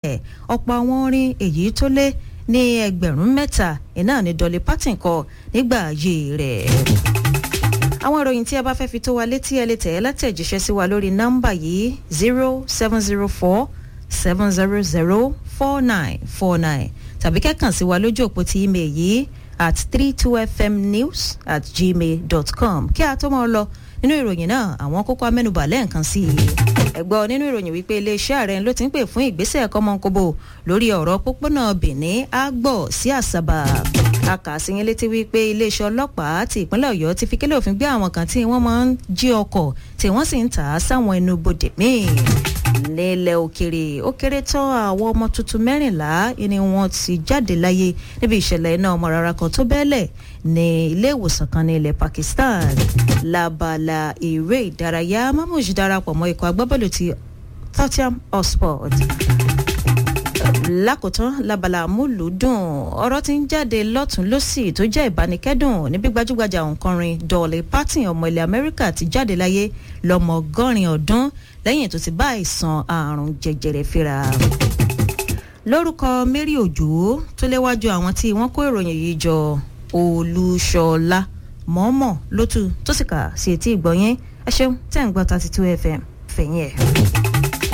bẹ́ẹ̀ ọ̀pọ̀ àwọn orin èyí tó lé ní ẹgbẹ̀rún mẹ́ta iná ní Dolly Parton kọ nígbà ayé rẹ̀ àwọn ìròyìn tí ẹ bá fẹ́ fi tó wa létí ẹ lè tẹ̀ ẹ́ látẹ̀jíṣẹ́ sí wa lórí nọ́mbà yìí zero seven zero four seven zero zero four nine four nine tàbí kẹ́kàn sí wa lójú òpó ti email yìí at three two fm news at gmail dot com kí a tó máa lọ nínú ìròyìn náà àwọn kókó amẹ́nubà lẹ́ẹ̀kan sí i ẹ̀gbọ́n nínú ìròyìn wípé iléeṣẹ́ ààrẹ ló ti ń pè fún ìgbésẹ̀ kọ́mọ́nkóbó lórí ọ̀rọ̀ pópónà benin àgbọ̀ sí àṣàbà a kà sí yín létí wípé iléeṣẹ́ ọlọ́pàá ti ìpínlẹ̀ ọ̀yọ́ ti fi kélé òfin gbé àwọn kan tí wọ́n máa ń jí ọkọ̀ tí wọ́n sì ń tà á sáwọn ẹnu bodè míì nílẹ̀ òkèrè ó kéré tán àwọn ọmọ tuntun mẹ́rìnlá ni wọ́n ti jáde láyé níbi ìṣẹ̀lẹ̀ iná ọmọ rárá kan tó bẹ́ẹ̀lẹ̀ ní ilé ìwòsàn kan ní ilẹ̀ Pakistan labala eré ìdárayá Mahmood darapọ̀ mọ́ ikọ̀ agbábọ́ọ̀lù ti Tottenham Hotspur lákòótán labala amúlùúdùn ọ̀rọ̀ tí ń jáde lọ́tún lọ́sì tó jẹ́ ìbánikẹ́dùn níbi gbajúgbajà òǹkọrin Dolly Parton ọmọ ilẹ̀ Amẹ́ríkà ti jáde láyé lọ́mọ ọgọ́rin ọdún lẹ́yìn tó ti bá àìsàn àrùn jẹjẹrẹ fínra. lórúkọ Mary Òjó tó léwájú àwọn tí wọ́n kó ìròyìn yìí jọ Olúṣọlá mọ́mọ́ lótú tó sì kà sí etí ìgbọ̀nyẹn ẹ ṣeun tẹ́ ń gbọ́ thirty two FM fẹ̀yìn ẹ̀.